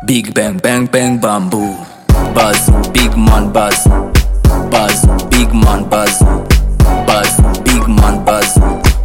Big bang bang bang bamboo. Buzz, big man buzz. Buzz, big man buzz. Buzz, big man buzz.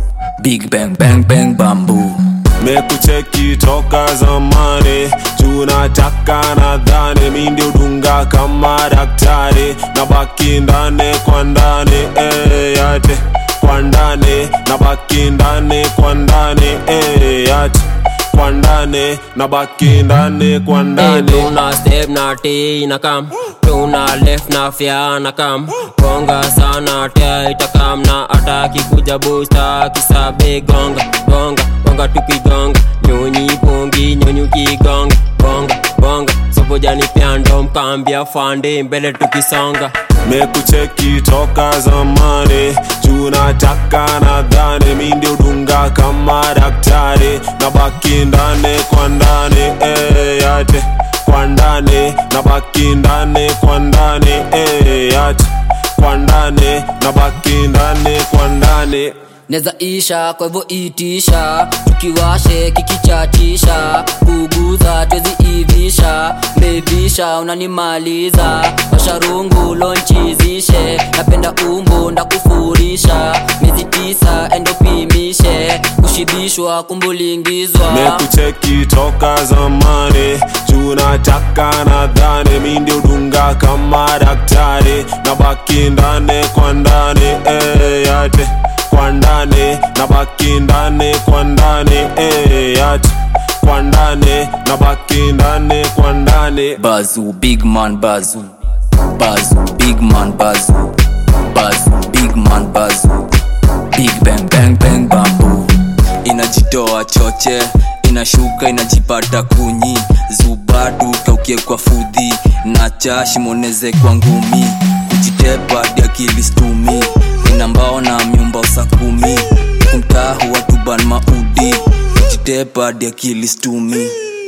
Big bang bang bang bamboo. mekucheki toka zamani tunataka nadhani mi ndio dunga kama daktari na baki ndani kwa ndani eh, yate kwa ndani na baki ndani kwa ndani eh, yate kwa ndani na baki ndani kwa Hey, ndani tuna step na T na kam tuna left na fya na kam gonga sana tia itakam na ataki kuja busta kisabe gonga gonga gonga tukigonga nyonyi pongi nyonyi kigonga bonga bonga sobojani pyando mkambia fande mbele tukisonga mekucheki toka zamani tunataka nadhani mi ndio dunga kama daktari na baki ndani kwa ndani eh, yate kwa ndani na baki ndani kwa ndani eh, yate kwa ndani na baki ndani kwa ndani neza isha kwa hivyo itisha tukiwashe kikichatisha kuguza twezi ivisha mevisha unanimaliza washarungu lonchizishe napenda umbu ndakufurisha miezi tisa endopimishe kushibishwa kumbulingizwa mekucheki toka zamani tunataka nadhani mi ndio dunga kama daktari na baki ndani kwa ndani eh, yate kwa ndani na baki ndani kwa ndani eh, yate kwa ndani na baki ndani kwa ndani Bazu, big man bazu. Bazu, big man bazu. Bazu, big man bazu. Big bang bang bang bamboo. Inajitoa choche, inashuka inajipata kunyi. Zubadu kaukie kwa fudhi, na chashi moneze kwa ngumi. Kujitepa dia kilistumi, ina mbao na myumba usakumi. Kumtahu watu ban maudi, kujitepa dia kilistumi.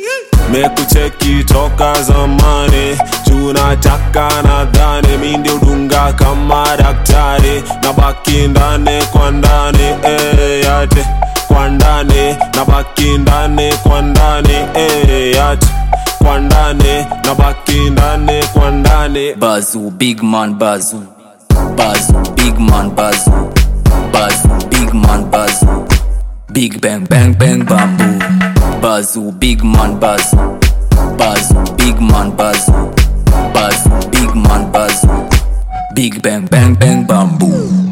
mekucheki toka zamani tunataka nadhani mi ndio dunga kama daktari na baki ndani kwa ndani eh, yate kwa ndani na baki ndani kwa ndani eh, yate kwa ndani na baki ndani kwa ndani Bazu, big man bazu. Bazu, big man bazu. Bazu, big man bazu. Big bang bang bang bamboo. Bazu, big man bazu. Bazu, big man bazu. Bazu, big man bazu. Big bang bang bang bamboo.